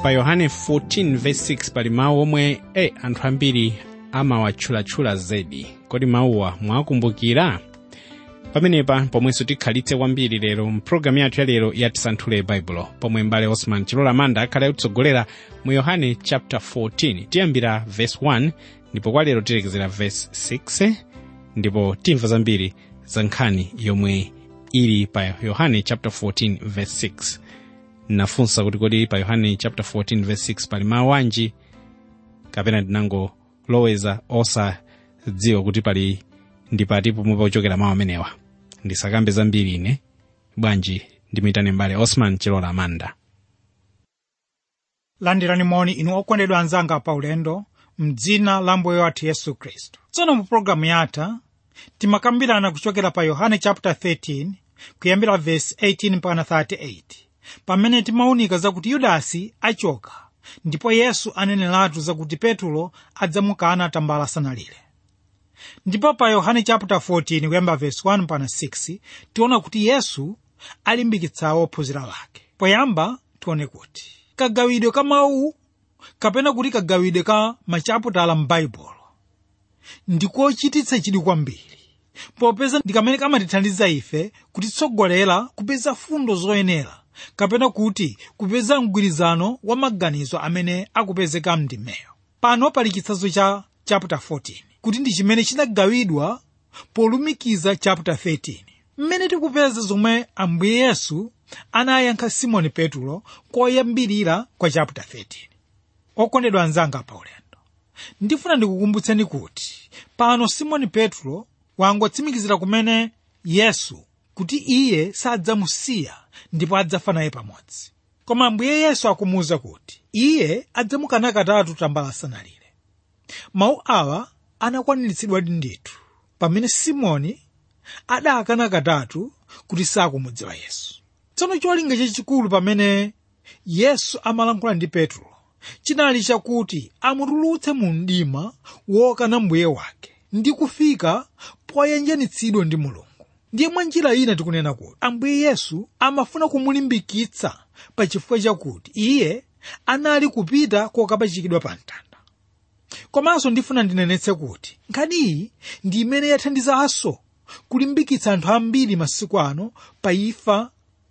pa yohane 14 verse 6 pali mawu omwe e anthu ambiri amawatchulatchula zedi kodi mawuwa mwakumbukira pamenepa pomwenso tikhalitse kwambiri lero mpulogalamu yathu ya lero yatisanthule baibulo pomwe mbale osman chilola manda akhale akutsogolera mu yohane chapter 14 tiyambira verse 1 ndipo kwa lero tilekezera verse 6 ndipo timva zambiri za nkhani yomwe ili pa yohane chapter 14 verse 6 nafunsa kuti kodi pa yohane chapter 14 verse 6 pali mawu anji kapena ndinangoloweza osadziwa kuti pali ndipati pomwe pauchokera mawu amenewa ndisakambe zambiri ine bwanji ndimitane mbale osman chilola amanda landirani moni inu okondedwa anzanga paulendo mdzina la mbuye wathu yesu khristu tsono mu pologalamu yatha timakambirana kuchokera pa yohane chapter 13 kuyambira verse 18 mpaka 38 pamene timawunika zakuti yudasi achoka ndipo yesu aneneratu zakuti petulo adzamukana tambala asanalire ndipo pa yohane chapter 14 kuyamba verse 1 mpaka 6 tiona kuti yesu alimbikitsa ophunzira lake poyamba tione kuti kagawidwe ka mawu kapena kuti kagawidwe ka machaputala m'baibulo ndikochititsa chidwi kwambiri popeza ndi kamene kamatithandiza ife kutitsogolera kupeza fundo zoyenera kapena kuti kupeza mgwirizano wa maganizo amene akupezeka mndimeyo pano pali chitsanzo cha chapter 14 kuti ndi chimene chinagawidwa polumikiza chapter 13 mmene tikupeza zomwe ambuye yesu anayankha simoni petulo koyambirira kwa chapter 13 okondedwa anzanga paulendo ndifuna ndikukumbutseni kuti pano simoni petro wangotsimikizira kumene yesu kuti iye sadzamusiya ndipo adzafa naye pamodzi koma ambuye yesu akumuwuza kuti iye adzamukana katatu tambala asanalire mawu awa anakwaniritsidwa ndithu pamene simoni adakana katatu kuti sakumudziwa yesu tsono cholinga chachikulu pamene yesu amalankhula ndi petro chinali chakuti amutulutse mu mdima wokana mbuye wake ndi kufika poyanjanitsidwa ndi mulungu ndiye mwa njira ina tikunena kuti ambuye yesu amafuna kumulimbikitsa pa chifukwa chakuti iye anali kupita kokapachikidwa pa mtanda komanso ndifuna ndinenetse kuti nkhani iyi ndi imene yathandizanso kulimbikitsa anthu ambiri masiku ano pa imfa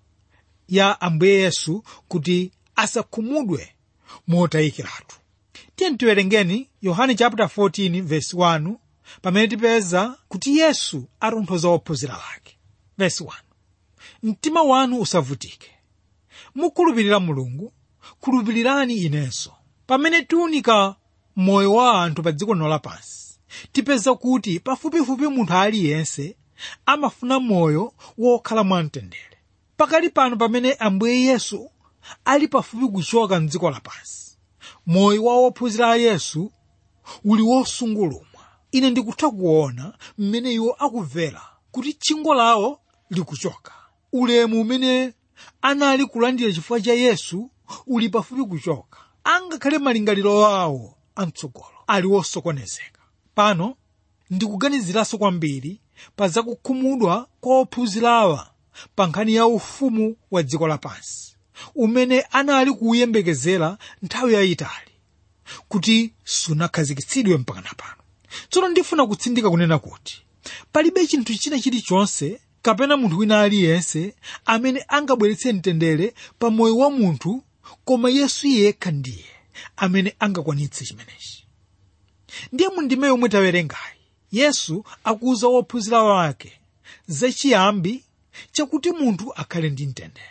ya ambuye yesu kuti asakhumudwe motayikiratu tiye tiwerengeni yohane chapter 14 verse 1 pamene tipeza kuti yesu atonthoza ophunzira lake verse 1 mtima wanu usavutike mukhulupirira mulungu khulupirirani inenso pamene tiunika moyo wa anthu pa dziko lino lapansi tipeza kuti pafupifupi munthu aliyense amafuna moyo wokhala mwamtendere pakali pano pamene ambuye yesu ali pafupi kuchoka mdziko lapansi moyo wa ophunzira a yesu uli wosungulumwa ine ndikutha kuona mmene iwo akumvera kuti tchingo lawo likuchoka ulemu umene anali kulandira chifukwa cha yesu uli pafupi kuchoka angakhale malingaliro awo amtsogolo ali wosokonezeka pano ndikuganiziranso kwambiri pa zakukhumudwa kwa ophunzirawa pa nkhani ya ufumu wa dziko lapansi umene anali kuuyembekezera nthawi yayitali kuti sunakhazikitsidwe mpaka napano tsono ndifuna kutsindika kunena kuti palibe chinthu china chilichonse kapena munthu wina aliyense amene angabweretse mtendere pa moyo wa munthu koma yesu yekha ndiye amene angakwanitse chimenechi ndiye mundime yomwe tawerengayi yesu akuwuza wophunzira wake zachiyambi chakuti munthu akhale ndi mtendere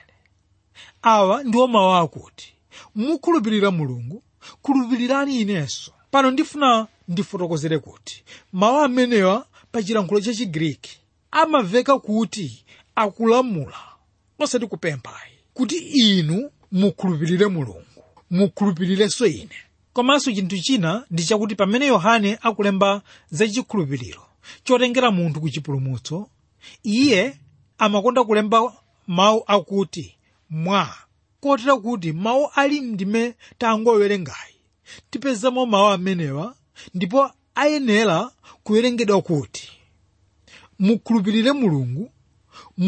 awa ndiwo mawu akuti mukhulupirira mulungu khulupirirani inenso pano ndifuna ndifotokozere kuti mawu amenewa pa chilankhulo cha chigriki amaveka kuti akulamula osati kupemphayi kuti inu mukhulupirire mulungu mukhulupirirenso ine komanso chinthu china ndi chakuti pamene yohane akulemba za chikhulupiriro chotengera munthu ku chipulumutso iye amakonda kulemba mawu akuti mwa kotera kuti mawu ali ndime tangowerengayi tipezamo mawu amenewa ndipo ayenera kuwerengedwa kuti mukhulupirire mulungu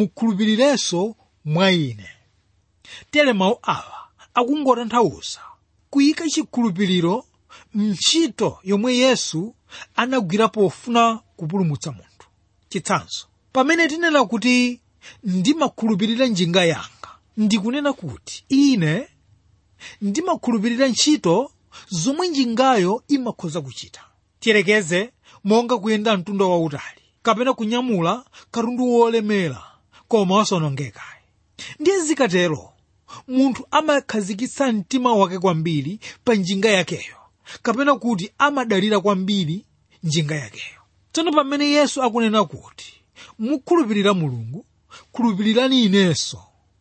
mukhulupirirenso mwa ine tere mawu awa akungotanthauza kuyika chikhulupiriro mntchito yomwe yesu anagwira pofuna kupulumutsa munthu chitsanzo pamene tinena kuti ndimakhulupirira njinga yanga ndikunena kuti ine ndimakhulupirira ntchito zomwe njingayo imakhoza kuchita tiyerekeze monga kuyenda mtunda wautali kapena kunyamula katundu wolemera koma wosanongekayi ndiye zikatero munthu amakhazikitsa mtima wake kwambiri pa njinga yakeyo kapena kuti amadalira kwambiri njinga yakeyo tsono pamene yesu akunena kuti mukhulupirira mulungu khulupirirani inenso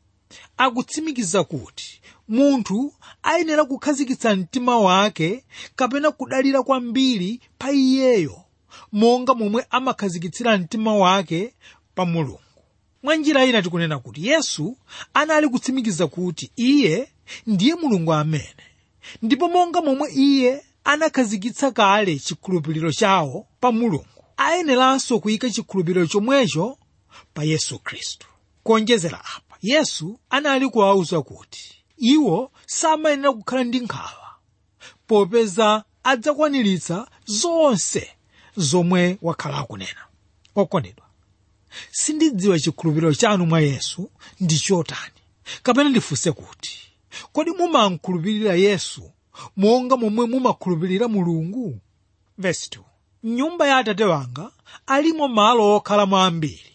akutsimikiza kuti munthu ayenera kukhazikitsa mtima wake kapena kudalira kwambiri pa iyeyo monga momwe amakhazikitsira mtima wake pa mulungu mwa njira ina tikunena kuti yesu anali kutsimikiza kuti iye ndiye mulungu amene ndipo monga momwe iye anakhazikitsa kale chikhulupiriro chawo pa mulungu ayeneranso kuyika chikhulupiriro chomwecho pa yesu khristu kuonjezera apa yesu anali kuwawuza kuti iwo samayenera kukhala ndi nkhawa popeza adzakwaniritsa zonse zomwe wakhala akunena okondedwa sindidziwa chikhulupiriro chanu mwa yesu ndi chotani kapena ndifunse kuti kodi mumakhulupirira yesu monga momwe mumakhulupirira mulungu Verse 2. nyumba ya atate wanga alimo malo okhalamo ambiri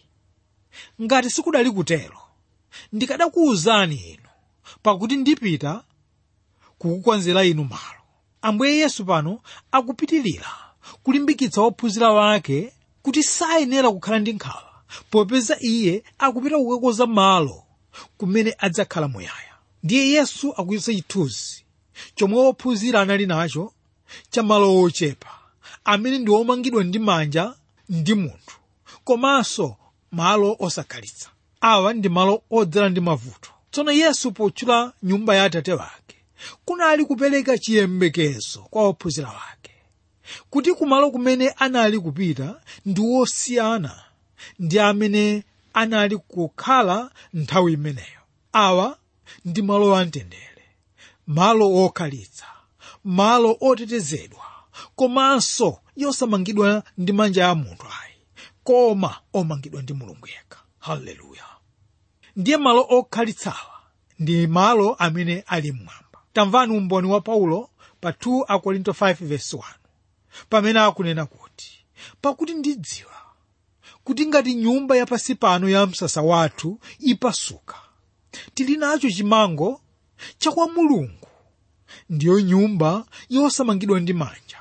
ngati sikudali kutero ndikadakuwuzani inu pakuti ndipita kukukonzera inu malo ambuye yesu pano akupitilira kulimbikitsa ophunzira wake kuti sayenera kukhala ndi nkhawa popeza iye akupita kukakonza malo kumene adzakhala muyaya ndiye yesu akuyesa chithunzi chomwe ophunzira anali nacho cha malo ochepa amene ndi omangidwa ndi manja ndi munthu komanso malo osakhalitsa awa ndi malo odzala ndi mavuto tsono yesu potchula nyumba ya atate wake kunali kupereka chiyembekezo kwa ophunzira wake kuti kumalo kumene anali kupita ndi wosiyana ndi amene anali kukhala nthawi imeneyo awa ndi malo amtendere malo okhalitsa malo otetezedwa komanso yosamangidwa ndi manja a munthu ayi koma omangidwa ndi mulungu yekha haleluya ndiye malo okhalitsawa ndi malo amene ali mmwamba tamvani umboni wa paulo pa 2 akorinto 5:1 pamene akunena kuti pakuti ndidziwa kuti ngati nyumba yapasi pano ya msasa wathu ipasuka tili nacho chimango chakwa mulungu ndiyo nyumba yosamangidwa ndi manja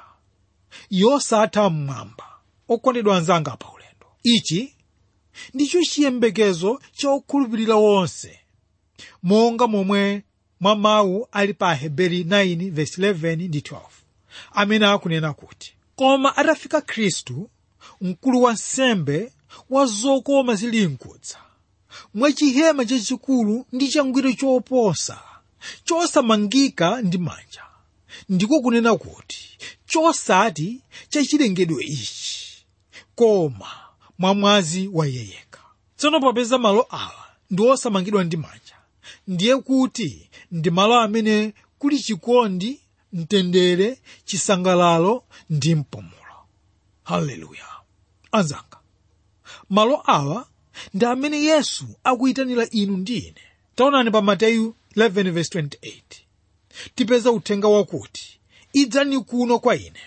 yosatha mmwamba okondedwa anzanga pa ulendo ichi ndicho chiyembekezo cha okhulupirira wonse monga momwe mwa mawu ali pa aheberi 9:11 ndi 12 amene akunena kuti koma atafika khristu mkulu wa nsembe wa zokoma zili mkudza mwa chihema chachikulu ndi changwiro choposa chosamangika ndi manja ndiko kunena kuti chosati chachilengedwe ichi koma mwa mwazi wa iye yekha tsono popeza malo awa ndi osamangidwa ndi manja ndiye kuti ndi malo amene kuli chikondi mtendere chisangalalo ndi mpumulo haleluya anzanga malo awa ndi amene yesu akuyitanira inu ndi ine taonani pa mateyu 11:28 tipeza uthenga wakuti idzani kuno kwa ine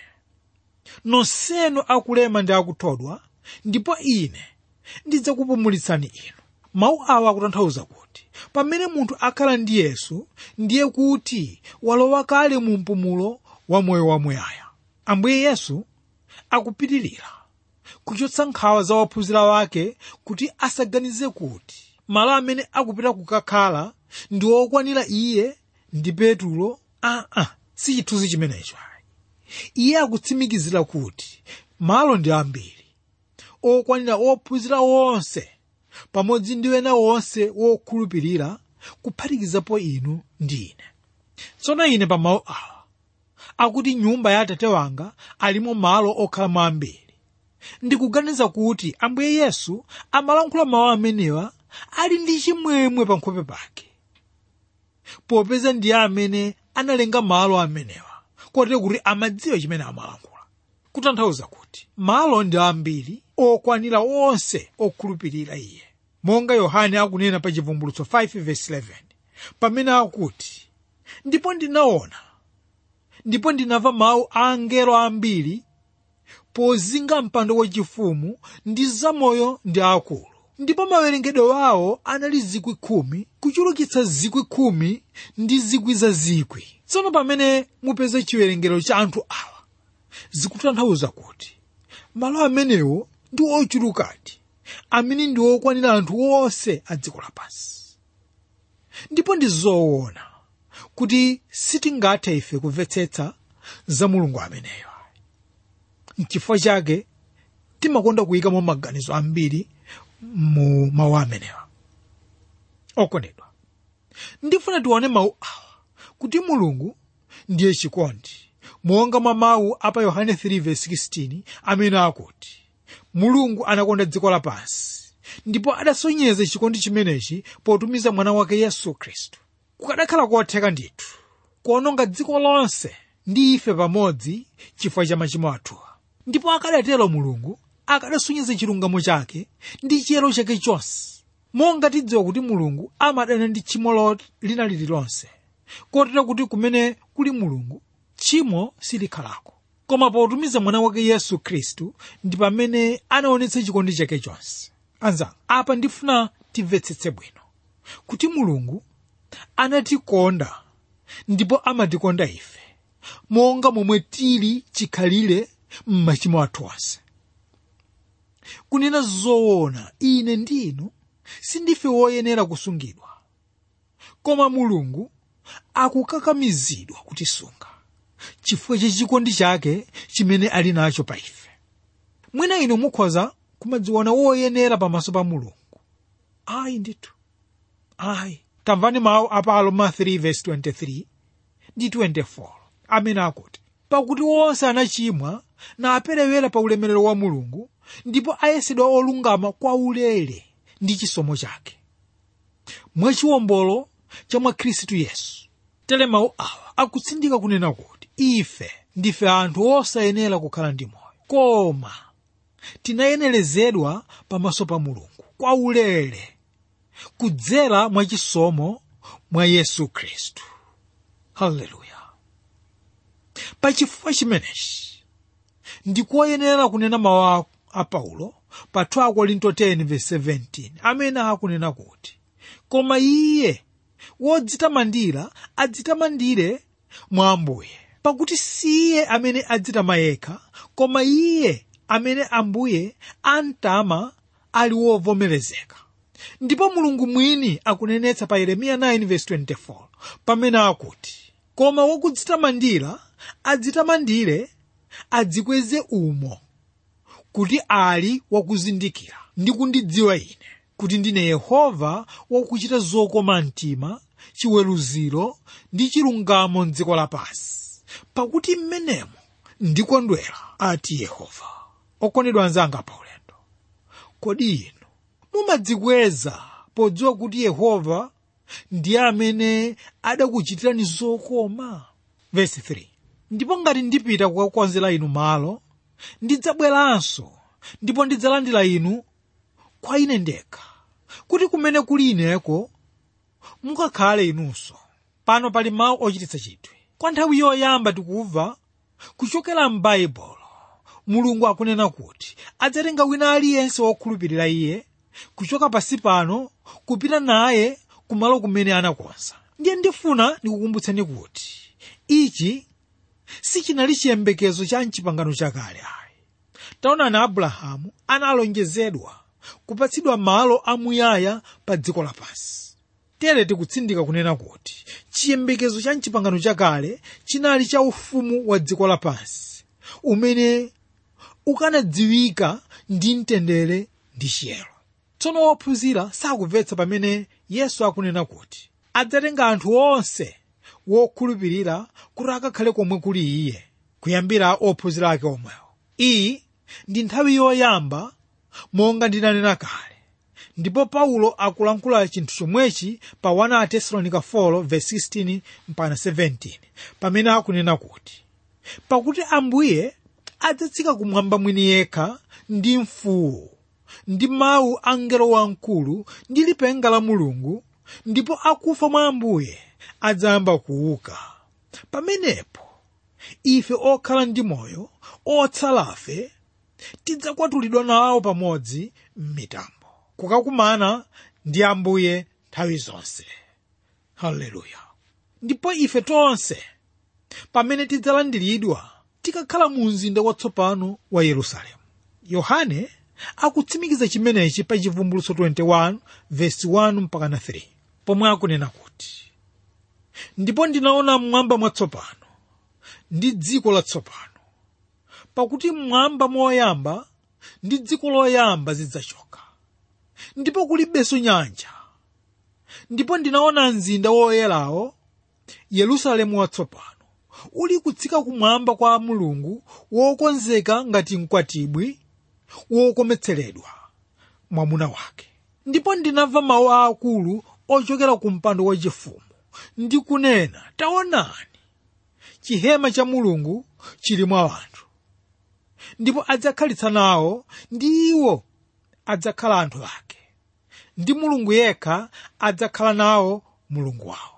nonsenu akulema ndi akuthodwa ndipo ine ndidzakupumulitsani inu mawu awa akutanthauza kuti pamene munthu akhala ndi yesu ndiye kuti walowa kale mu mpumulo wa moyo wamuyaya ambuye yesu akupitirira kuchotsa nkhawa za ophunzira wake kuti asaganize kuti malo amene akupita kukakhala ndi okwanira iye ndi petulo aa si chithunzi chimenecho iye akutsimikizira kuti malo ndi ambiri okwanira ophunzira wonse pamodzi ndi ena wonse wokhulupirira kuphatikizapo inu ndi ine tsono ine pa mawu awa akuti nyumba ya atate wanga alimo malo okhalamo ambiri ndikuganiza kuti ambuye yesu amalankhula mawu amenewa ali ndi chimwemwe pa nkhope pake popeza ndiye amene analenga malo amenewa kotero kuti amadziwa chimene amalankhula kutanthauza kuti malo ndi ambiri okwanira onse okhulupirira iye monga yohane akunena pa chivumbulutso 5:11 pamene akuti ndipo ndinaona ndipo ndinamva mawu a angelo ambiri pozinga mpando wachifumu ndi zamoyo ndi akulu ndipo mawerengedwe awo anali zikwi khumi kuchulukitsa zikwi khumi ndi zikwi za zikwi tsono pamene mupeza chiwerengero cha anthu awa zikutanthauza kuti malo amenewo ndi ochulukadi amene ndi okwanira anthu onse a dziko lapansi ndipo ndi zoona kuti sitingathe ife kumvetsetsa za mulungu ameneyo n'chifukwa chake timakonda kuyikamo maganizo ambiri mu mawu amenewa okondedwa ndifuna tione mawu awa kuti mulungu ndiye chikondi monga mwa mawu apa yohane 3:16 amene akuti mulungu anakonda dziko lapansi ndipo adasonyeza chikondi chimenechi potumiza mwana wake yesu khristu kukadakhala kotheka ndithu kuononga dziko lonse ndi ife pamodzi chifukwa cha machimo athuwa ndipo akadatero mulungu akadasonyeza chilungamo chake ndi chiyero chake chonse monga tidziwa kuti mulungu amadana ndi tchimo lina lililonse kotero kuti kumene kuli mulungu tchimo silikhalako koma potumiza mwana wake yesu khristu ndi pamene anaonetsa chikondi chake chonse anzanga apa ndifuna timvetsetse bwino kuti mulungu anatikonda ndipo amatikonda ife monga momwe tili chikhalire m'machimo athu onse kunena zoona ine ndinu sindife woyenera kusungidwa koma mulungu akukakamizidwa kutisunga chifukwa cha chikondi chake chimene ali nacho pa ife mwina inu mukhoza kumadziona woyenera pamaso pa mulungu ayi ndithu ayi tamvani mawu apa aroma 3:23 ndi 24 amene akuti pakuti onse anachimwa na aperewera pa ulemerero wa mulungu ndipo ayesedwa olungama kwa ulere ndi chisomo chake mwachiwombolo cha mwa khristu yesu tere mawu awa akutsindika kunena kuti ife ndife anthu osayenera kukhala ndi moyo koma tinayenerezedwa pamaso pa mulungu kwa ulere kudzera mwa chisomo mwa yesu khristu haleluya pachifukwa chimenechi ndikoyenera kunena mawu a paulo pa 2 korinto 10:17 amene akunena kuti koma iye wodzitamandira adzitamandire mwa ambuye pakuti si iye amene adzitama yekha koma iye amene ambuye amtama ali wovomerezeka ndipo mulungu mwini akunenetsa pa yeremiya 9:24 pamene akuti koma wokudzitamandira adzitamandire adzikweze umo kuti ali wakuzindikira ndi kundidziwa ine kuti ndine yehova wakuchita zokoma mtima chiweruziro ndi chilungamo mdziko lapansi pakuti mmenemo ndikondwera ati yehova okondedwa anzanga pa ulendo kodi inu mumadzikweza podziwa kuti yehova ndiye amene adakuchitirani zokoma vesi 3 ndipo ngati ndipita kukakonzera inu malo ndidzabweranso ndipo ndidzalandira inu kwa ine ndekha kuti kumene kuli ineko mukakhale inunso pano pali mawu ochititsa chidwi kwa nthawi yoyamba tikumva kuchokera m'baibulo mulungu akunena kuti adzatenga wina aliyense wokhulupirira iye kuchoka pasi pano kupita naye kumalo kumene anakonza ndiye ndifuna ndikukumbutseni kuti ichi sichinali chiyembekezo cha mchipangano chakale ayi taonani abrahamu analonjezedwa kupatsidwa malo amuyaya pa dziko lapansi tere tikutsindika kunena kuti chiyembekezo cha mchipangano chakale chinali cha ufumu wa dziko lapansi umene ukanadziwika ndi mtendere ndi chiyero tsono wophunzira sakumvetsa pamene yesu akunena kuti adzatenga anthu onse wokhulupirira kuti akakhale komwe kuli iye kuyambira ophunzira ake omwewo iyi ndi nthawi yoyamba monga ndinanena kale ndipo paulo akulankhula chinthu chomwechi pa 1 tesalonika 4:16 mpaka 17 pamene akunena kuti pakuti ambuye adzatsika kumwamba mwini yekha ndi mfuwu ndi mawu a mngelo wamkulu ndi lipenga la mulungu ndipo akufa mwa ambuye adzayamba kuuka pamenepo ife okhala ndi moyo otsalafe tidzakwatulidwa nawo pamodzi m'mitambo kukakumana ndi ambuye nthawi zonse haleluya ndipo ife tonse pamene tidzalandiridwa tikakhala mu mzinda watsopano wa yerusalemu yohane akutsimikiza chimenechi pa chivumbulutso 21 vesi 1 mpaka na 3 pomwe akunena kuti ndipo ndinaona mmwamba mwatsopano ndi dziko latsopano pakuti mmwamba moyamba ndi dziko loyamba zidzachoka ndipo kulibenso nyanja ndipo ndinaona mzinda woyerawo yerusalemu watsopano uli kutsika kumwamba kwa mulungu wokonzeka ngati mkwatibwi wokometseredwa mwamuna wake ndipo ndinamva mawu aakulu ochokera ku mpando wachifumu ndi kunena taonani chihema cha mulungu chili mwa anthu ndipo adzakhalitsa nawo ndi iwo adzakhala anthu ake ndi mulungu yekha adzakhala nawo mulungu wawo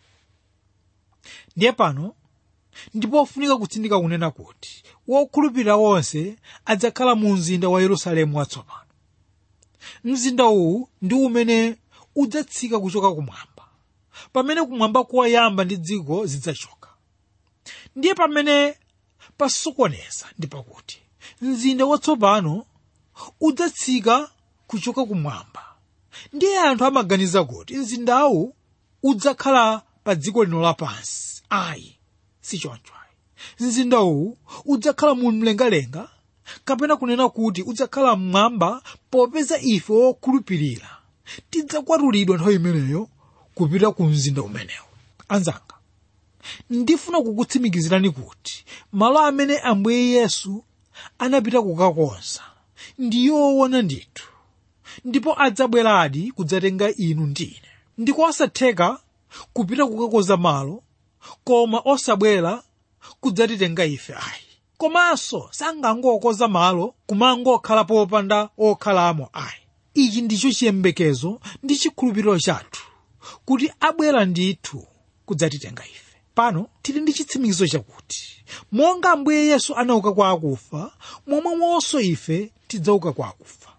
ndiye pano ndipo ofunika kutsindika kunena kuti wokhulupirira wonse adzakhala mu mzinda wa yerusalemu watsopano mzinda uwu ndi umene udzatsika kuchoka kumwamba pamene kumwamba koyamba ndi dziko zidzachoka ndiye pamene pasokoneza ndi pakuti mzinda watsopano udzatsika kuchoka kumwamba ndiye anthu amaganiza kuti mzindawu udzakhala pa dziko lino lapansi ayi sichoncho ayi mzinda uwu udzakhala mu mlengalenga kapena kunena kuti udzakhala mmwamba popeza ife wokhulupirira tidzakwatulidwa nthawi imeneyo kupita ku mzinda umenewu anzanga ndifuna kukutsimikizirani kuti malo amene ambuye yesu anapita kukakonza ndi yoona ndithu ndipo adzabweradi kudzatenga inu ndine ndikosatheka kupita kukakonza malo koma osabwera kudzatitenga ife ayi komanso sangangokonza malo kumangokhala popanda okhalamo ayi ichi ndicho chiyembekezo ndi chikhulupiriro chathu kuti abwera ndithu kudzatitenga ife pano tili ndi chitsimikizo chakuti monga ambuye yesu anauka kwa akufa momwemonso ife tidzauka kwa akufa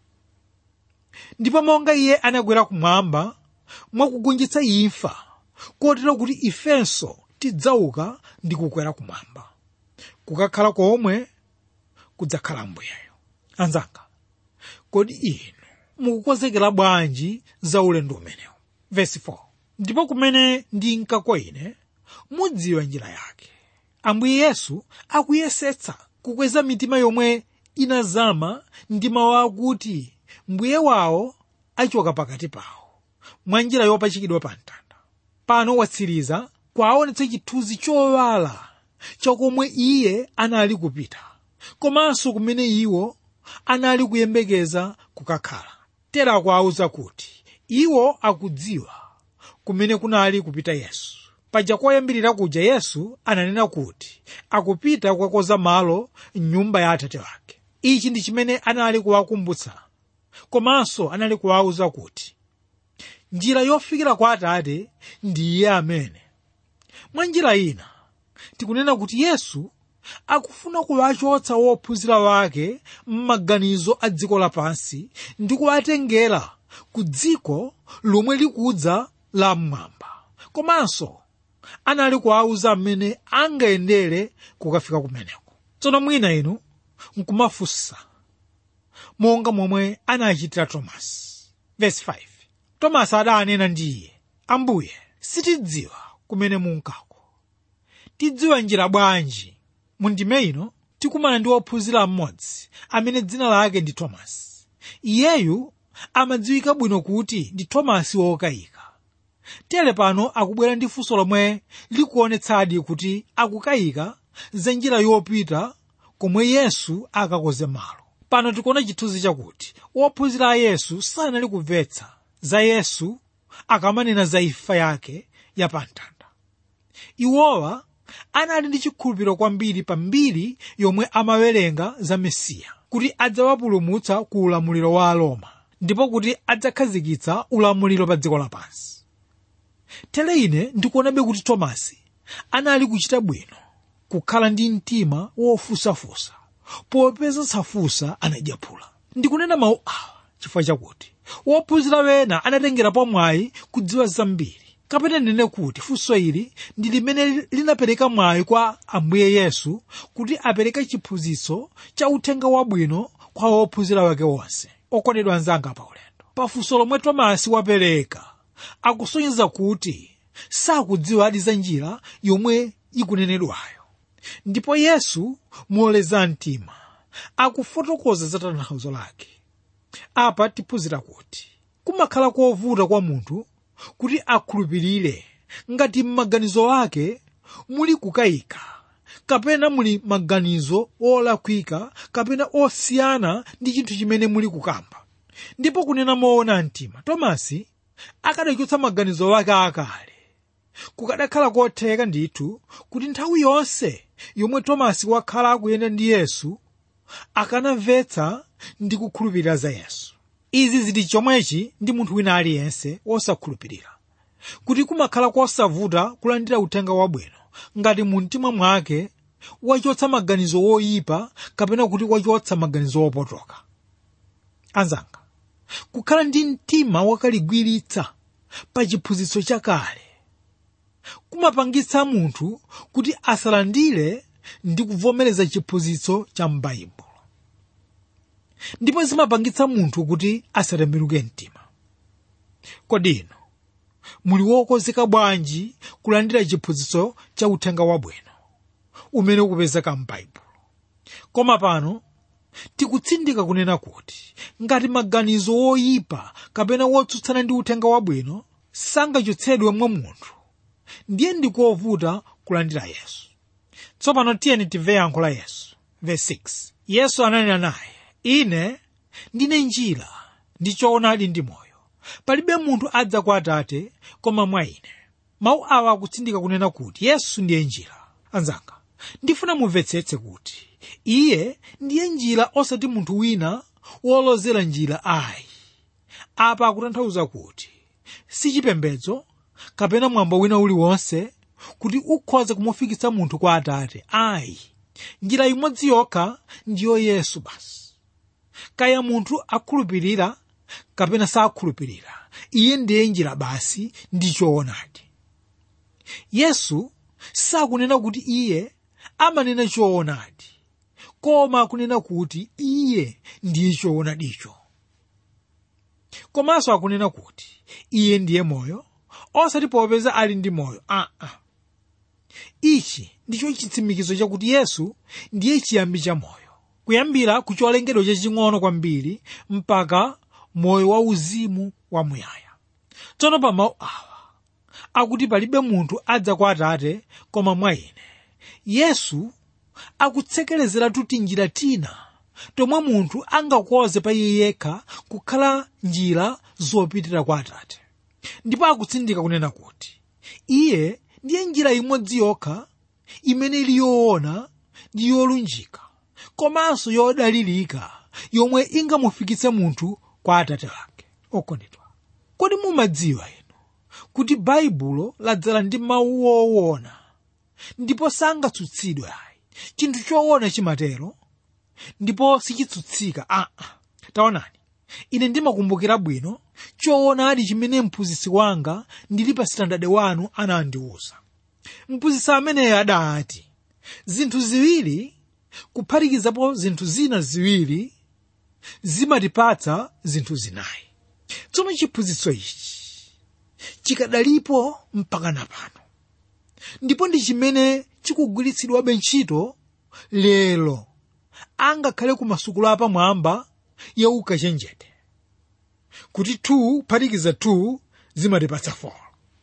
ndipo monga iye anakwera kumwamba mwakugonjetsa imfa kotero kuti ifenso tidzauka ndi kukwera kumwamba kukakhala komwe kudzakhala ambuyeyo anzanga kodi inu mukukonzekera bwanji za ulendo umenewu vesi 4 ndipo kumene ndinka kwa ine mudziwa njira yake ambuye yesu akuyesetsa kukweza mitima yomwe inazama ndi mawu akuti mbuye wawo achoka pakati pawo mwa njira yopachikidwa pa mtanda pano watsiriza kwaonetsa chithunzi chowala chakomwe iye anali kupita komanso kumene iwo anali kuyembekeza kukakhala tera akuwauza kuti iwo akudziwa kumene kunali kupita yesu paja koyambirira kuja yesu ananena kuti akupita kukakonza malo mnyumba ya atate wake ichi ndi chimene anali kuwakumbutsa komanso anali kuwauza kuti njira yofikira kwa atate ndi iye amene mwa njira ina tikunena kuti yesu akufuna kuwachotsa wophunzira wake m'maganizo a dziko lapansi ndi kuwatengera ku dziko lomwe likudza la mmwamba komanso anali kuwauza mmene angayendere kukafika kumeneko tsono mwina inu nkumafunsa monga momwe anachitira tomasi vesi 5 tomasi adanena ndi iye ambuye sitidziwa kumene munkako tidziwa njira bwanji mu ndime ino tikumana ndi wophunzira mmodzi amene dzina lake ndi tomasi iyeyu amadziwika bwino kuti ndi tomasi wokayika tere pano akubwera ndi funso lomwe likuonetsadi kuti akukayika za njira yopita komwe yesu akakoze malo pano tikuona chithunzi chakuti wophunzira a yesu sanali kumvetsa za yesu akamanena za imfa yake yapamtanda iwowa anali ndi chikhulupiriro kwambiri pa mbiri yomwe amawerenga za mesiya kuti adzawapulumutsa ku ulamuliro wa aroma ndipo kuti adzakhazikitsa ulamuliro pa dziko lapansi tere ine ndikuonabe kuti tomasi anali kuchita bwino kukhala ndi mtima wofusafusa popeza safusa anadyaphula ndikunena mawu awa chifukwa chakuti wophunzira wena anatengerapo mwayi kudziwa zambiri kapena ndine kuti funso ili ndi limene linapereka mwayi kwa ambuye yesu kuti apereke chiphunzitso cha uthenga wabwino kwa wophunzira wake wonse okondedwa anzanga pa ulendo pafunso lomwe tomasi wapereka akusonyeza kuti sakudziwa adi za njira yomwe ikunenedwayo ndipo yesu moleza mtima akufotokoza za tanthauzo lake apa tiphunzira kuti kumakhala kovuta kwa munthu kuti akhulupirire ngati m'maganizo ake muli kukayika kapena muli maganizo olakwika kapena osiyana ndi chinthu chimene muli kukamba ndipo kunena moona mtima tomasi akadachotsa maganizo ake akale kukadakhala kotheka ndithu kuti nthawi yonse yomwe tomasi wakhala akuyenda ndi yesu akanamvetsa ndi kukhulupirira za yesu izi zili chomwechi ndi munthu wina aliyense wosakhulupirira kuti kumakhala kosavuta kulandira uthenga wabwino ngati mu mtima mwake wachotsa maganizo woyipa kapena kuti wachotsa maganizo wopotoka anzanga kukhala ndi mtima wakaligwiritsa pa chiphunzitso chakale kumapangitsa munthu kuti asalandire ndi kuvomereza chiphunzitso cha m'baibulo ndipo zimapangitsa munthu kuti asatembenuke mtima kodi inu muli wokonzeka bwanji kulandira chiphunzitso cha uthenga wabwino umene ukupezeka m'baibulo koma pano tikutsindika kunena kuti ngati maganizo woyipa kapena wotsutsana ndi uthenga wabwino sangachotsedwe mwa munthu ndiye ndikovuta kulandira yesu tsopano tiyeni timve yankho la yesu verse 6 yesu ananena naye ine ndine njira ndi choonadi ndi moyo palibe munthu adza kwa atate koma mwa ine mawu awa akutsindika kunena kuti yesu ndiye njira anzanga ndifuna mumvetsetse kuti iye ndiye njira osati munthu wina wolozera njira ayi apa akutanthauza kuti si chipembedzo kapena mwambo wina uliwonse kuti ukhoza kumufikitsa munthu kwa atate ayi njira imodzi yokha ndiyo yesu basi kaya munthu akhulupirira kapena sakhulupirira iye ndiye njira basi ndi choonadi yesu sakunena kuti iye amanena choonadi koma akunena kuti iye ndiye choonadicho komanso akunena kuti iye ndiye moyo osati popeza ali ndi moyo aa ah, ah. ichi ndicho chitsimikizo chakuti yesu ndiye chiyambi cha moyo kuyambira ku cholengedwa chaching'ono kwambiri mpaka moyo wauzimu wamuyaya tsono pa mawu awa akuti palibe munthu adza kwa atate koma mwa ine yesu akutsekerezera tuti njira tina tomwe munthu angakoze pa iye yekha kukhala njira zopitira kwa atate ndipo akutsindika kunena kuti iye ndiye njira imodzi yokha imene ili yoona ndi yolunjika komanso yodalirika yomwe ingamufikitse munthu kwa atate wake okondedwa kodi mumadziwa inu kuti baibulo ladzala ndi mawu woona ndipo sangatsutsidwe ayi chinthu choona chimatero ndipo sichitsutsika aa taonani ine ndimakumbukira bwino choonadi chimene mphunzitsi wanga ndili pa sitandade wanu anandiwuza mphunzitsi ameneyo adati zinthu ziwiri kuphatikizapo zinthu zina ziwiri zimatipatsa zinthu zinayi tsono chiphunzitso ichi chikadalipo mpaka napano ndipo ndi chimene chikugwiritsidwabe ntchito lero angakhale ku masukulu apamwamba ya ukachenjede kuti 2 phatikiza 2 zimatipatsa 4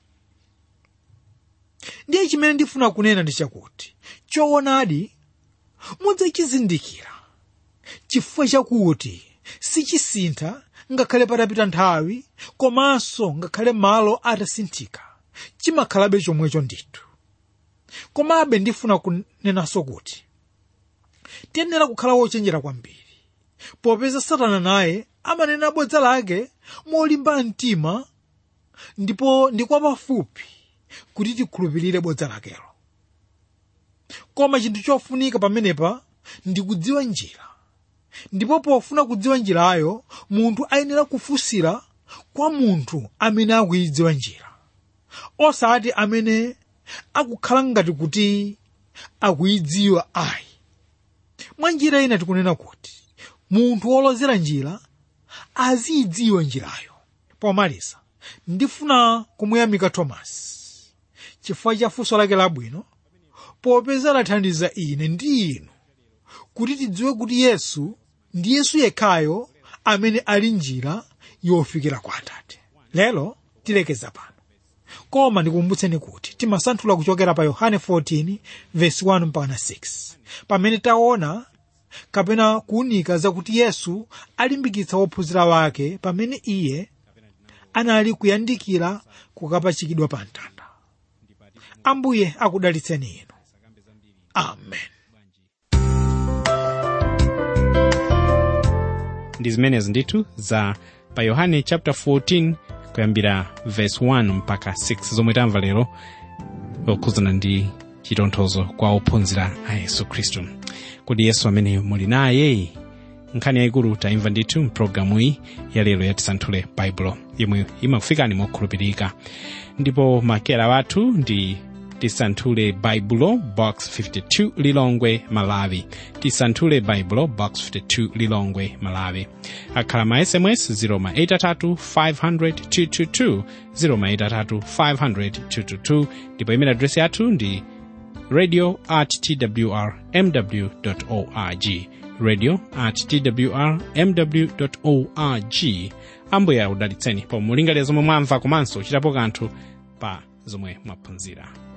ndiye chimene ndifuna kunena ndi chakuti choonadi mudzachizindikira chifukwa chakuti sichisintha ngakhale patapita nthawi komanso ngakhale malo atasinthika chimakhalabe chomwecho ndithu komabe ndifuna kunenanso kuti tiyenera kukhala wochenjera kwambiri popeza satana naye amanena bodza lake molimba mtima ndipo ndi kwa pafupi kuti tikhulupirire bodza lakelo koma chinthu chofunika pamenepa ndi kudziwa njira ndipo pofuna kudziwa njirayo munthu ayenera kufunsira kwa munthu amene akuyidziwa njira osati amene akukhala ngati kuti akuyidziwa ayi mwa njira ina tikunena kuti munthu wolozera njira aziyidziwa njirayo pomaliza ndifuna kumuyamika tomasi chifukwa cha funso lake labwino popeza lathandiza ine ndi inu kuti tidziwe kuti yesu ndi yesu yekhayo amene ali njira yofikira kwa atate lero tilekeza pano koma ndikumbutseni kuti timasanthula kuchokera pa yohane 14 verse 1 mpaka 6 pamene taona kapena kuunika zakuti yesu alimbikitsa wophunzira wake pamene iye anali kuyandikira kukapachikidwa pa mtanda ambuye akudalitseni inu amen ndi zimenezi ndithu za pa yohane chapter 14 kuyambira verse 1 mpaka 6 zomwe tamva lero zokhuzana ndi chitonthozo kwa ophunzira a yesu khristu kuti yesu amene muli naye nkhani yayikulu taimva ndithu mpulogalamu iyi yalero yatisanthule baibulo yomwe imakufikani mokhulupirika ndipo makera wathu ndi tisanthule baibulo box 52 lilongwe malawi tisanthule baibulo box 52 lilongwe malawi akhala ma sms 083 500 083 500 ndipo email address yathu ndi radio at twr mw org radio at twr mw org ambuye akudalitseni pomwe mulingalira zomwe mwamva komanso chitapo kanthu pa zomwe mwaphunzira